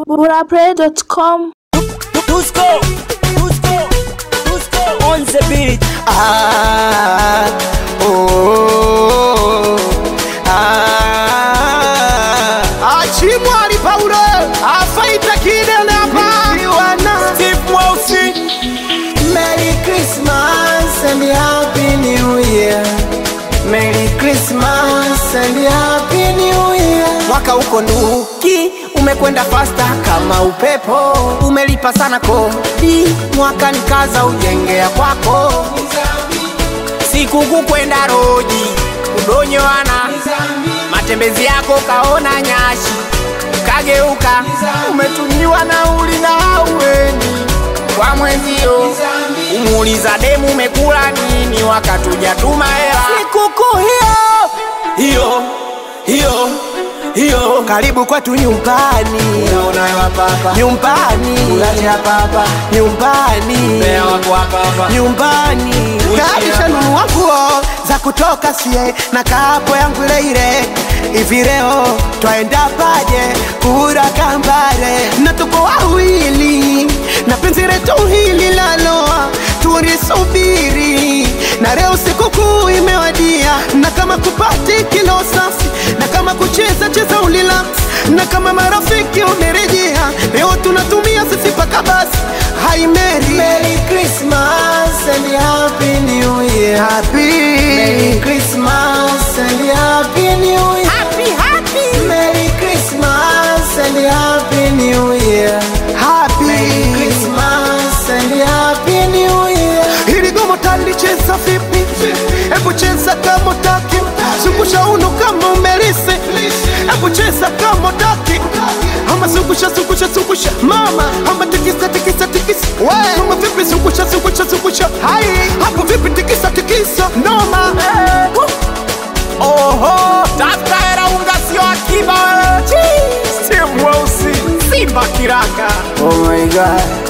burapray.com Dusko, Dusko, Dusko on the beat. Ah, oh, ah. Achimwari Paulo afaita kidene hapa Steve Mweusi, Merry Christmas and Happy New Year. Merry Christmas and Happy New Year. Mwaka uko nduki, umekwenda fasta kama upepo, umelipa sana kodi, mwaka ni kaza ujengea kwako, sikukuu kwenda roji, kudonyoana, matembezi yako kaona nyashi, kageuka, umetumiwa nauli na hauendi kwa mwenzio umuuliza demu umekula nini wakati hujatuma hela sikukuu hiyo hiyo hiyo hiyo karibu kwetu nyumbani nyumbani nyumbani nyumbani kaisha nunua nguo za kutoka sie na kapo yangu ile ile hivi leo twaenda paje kura kambare na tuko wawili na penzi letu hili laloa tulisubiri na leo sikukuu imewadia na kama kupati kilo safi na kama kucheza cheza ulila na kama marafiki umerejea leo tunatumia sisi paka basi Hi Mary Merry Christmas and Happy New Year Happy Merry Christmas and Happy New Year Happy Happy Merry Christmas and Happy New Year Happy Merry Christmas and Happy New Year Hili gomo talicheza vipi? Hebu cheza kama utaki Zungusha uno kama umelise Hebu cheza kama utaki Ama zungusha zungusha zungusha Mama ama tikisa tikisa tikisa We Ama vipi zungusha zungusha zungusha Hai Hapo vipi tikisa tikisa Noma oho, tafuta hela unga sio akiba. Steve Mweusi, Simba kiraka. Oh my god